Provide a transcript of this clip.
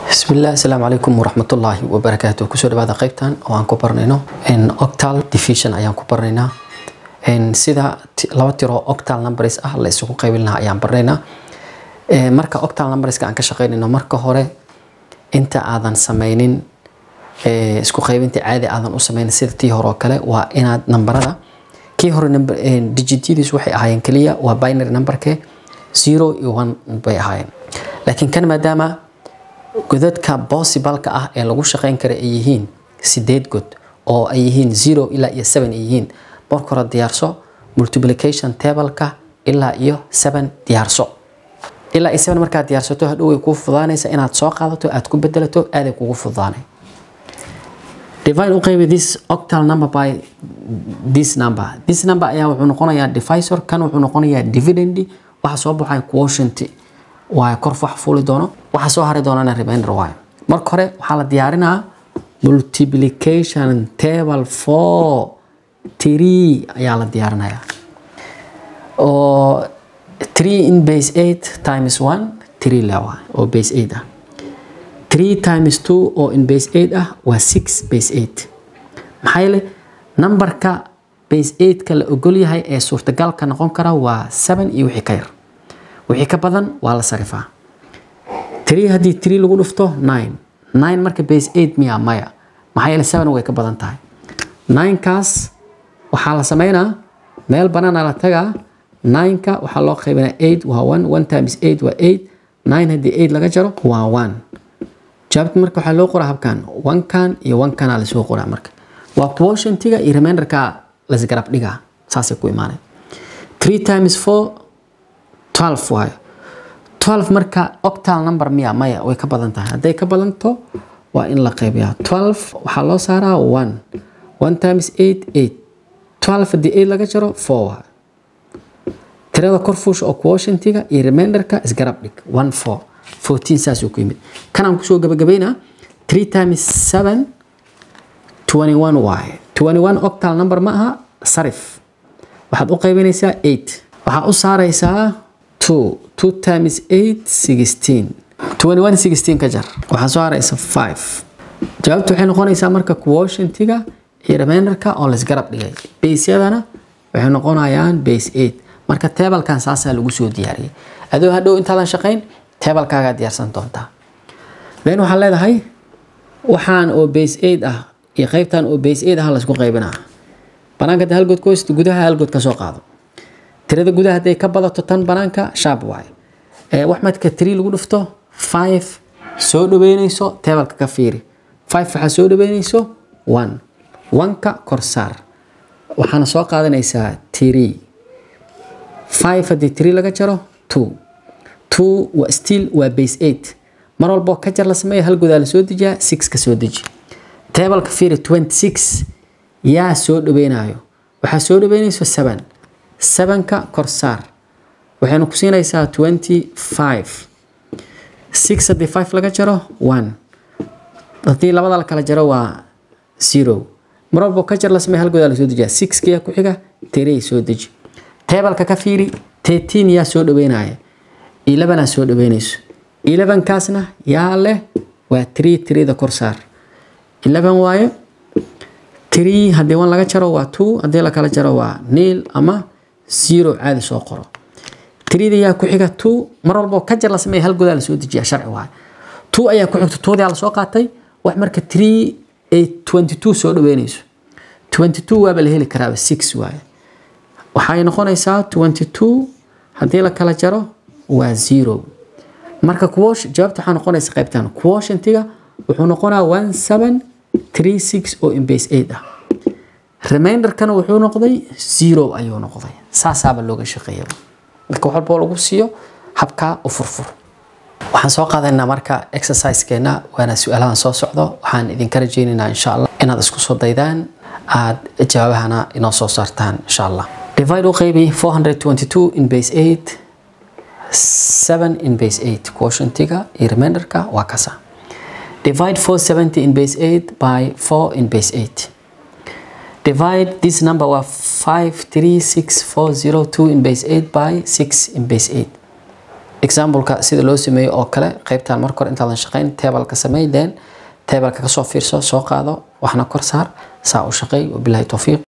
bismillaah asalaamu calaykum waraxmatullaahi wabarakaatu kusoo dhawaada qaybtan oo aan ku baranayno octal division ayaan ku baranaynaa sida laba tiro octal numbers ah la isugu qaybin lahaa ayaan baranaynaa marka octal numberska aan ka shaqaynayno marka hore inta aadan sameynin isku qaybinta caadi aadan u sameynin sida tii hore oo kale waa inaad nambarada kii hore digityadiis waxay ahaayeen keliya waa binary numberke zero iyo one bay ahaayeen laakiin kan maadaama godadka possibalka ah ee lagu shaqeyn kara ay yihiin sideed god oo ay yihiin zero ilaa iyo seven ay yihiin marka hore diyaarso multiplication tableka ilaa iyo seven diyaarso ilaa iyo seven markaad diyaarsato hadhow way kuu fudaanaysa inaad soo qaadato aad ku bedelato aaday kugu fudaanay divide u qaybi this octal number by this number this number ayaa wuxuu noqonayaa divisor kan wuxuu noqonayaa dividend waxa soo baxaya quotient waa kor wax fuuli doono waxa soo hari doonana remainder waayo marka hore waxaa la diyaarinaa multiplication table four three ayaa la diyaarinayaa oo three in base eight times one three lewa oo base eight ah three times two oo in base eight ah waa six base eight maxaa yeele numberka base eight-ka la ogol yahay ee suurtagalka noqon kara waa seven iyo wixii ka yar wixii ka badan waa la sarifaa three haddii three lagu dhufto nine nine marka base eight miya maya maxaa yeele seven way ka badan tahay ninekaas waxaa la sameynaa meel banaana la tagaa nineka waxaa loo qaybinaa eight waa one one times eight waa eight nine haddii eight laga jaro waa one jawaabta marka waxaa loo qoraa habkan one-kan iyo one-kana lasoo qoraa marka waa quotientiga iyo reminderka lasgarab dhigaa saasay ku imaanay three times four twelve waayo twelve marka octal number miya maya way ka badan tahay hadday ka badanto waa in la qaybiyaa twelve waxaa loo saaraa one one times eight eight twelve haddii eight laga jaro four waayo tirada kor fuusha oo quotientiga iyo reminderka isgarab dhig one four fourteen saasuu ku yimid kanaan kusoo gabagabaynaa three times seven twenty one waaye twenty one octal number ma aha sarif waxaad u qaybinaysaa eight waxaa u saaraysaa two two times eight sixteen twenty one sixteen ka jar waxaa soo haraysa five jawaabtu waxay noqonaysaa marka quotientiga iyo reminderka oo laisgarab dhigay baseyadana waxay noqonayaan base eight marka tebalkan saasaa lagu soo diyaariyay adoo hadhow intaadan shaqayn tebalkaagaa diyaarsan doontaa then waxaa leedahay waxaan oo base eight ah iyo qaybtan oo base eight ah laisku qaybinaa banaanka hadda halgood ku haysto gudaha halgood ka soo qaado tirada gudaha hadday ka badato tan banaanka shaab waaye wax madka three lagu dhufto five soo dhaweynayso tebalka ka fiiri five waxaa soo dhaweynayso one one-ka kor saar waxaana soo qaadanaysaa three five haddii three laga jaro two two waa still waa base eight mar walboo ka jar la sameeya hal godaa la soo dejiyaa six ka soo deji tebalka fiiri twenty six yaa soo dhaweynayo waxaa soo dhaweynayso seven sevenka kor saar waxaynu ku siinaysaa twenty five six haddii five laga jaro one haddii labada la kala jaro waa zero mar walboo ka jar la sameeya hal godaa la soo dejiyaa sixkiyaa ku xiga three soo deji tebalka ka fiiri thirteen yaa soo dhaweynaya elevenaa soo dhaweynayso elevenkaasna yaa leh waa tree treeda kor saar eleven waayo tree haddii one laga jaro waa two haddii la kala jaro waa nil ama zero caadi soo qoro treeda yaa ku xiga two mar walboo ka jar la sameeya hal godaa la soo dejiyaa sharci waayo two ayaa ku xigta twodaa la soo qaatay wax marka tree ay twenty two soo dhaweynayso twenty two waaba la heli karaaba six waayo waxay noqonaysaa twenty two haddii la kala jaro waa zero marka jawaabta waxaa noqonaysa qaybtan quotientiga wuxuu noqonaa one seven three six oo in base eight ah reminderkana wuxuu noqday zero ayuu noqday saasaaba looga shaqeeya marka wax walboo lagu siiyo habkaa u furfur waxaan soo qaadaynaa marka exercisekeena waana su-aalahan soo socdo waxaan idinka rajeynaynaa insha allah inaad isku soo daydaan aad jawaabahana inoo soo saartaan insha allah divide u qaybi 422 in base 8 7 in base 8 quotientiga iyo reminderka waa kasa divide 470 in base 8 by 4 in base 8 divide this number waa 536 402 in base 8 by 6 in base 8 exampleka sida loo sameeyo oo kale qaybtan marka hore intaadan shaqayn tableka samey then tableka kasoo fiirso soo qaado waxna kor saar saa u shaqeey wabilahi towfiiq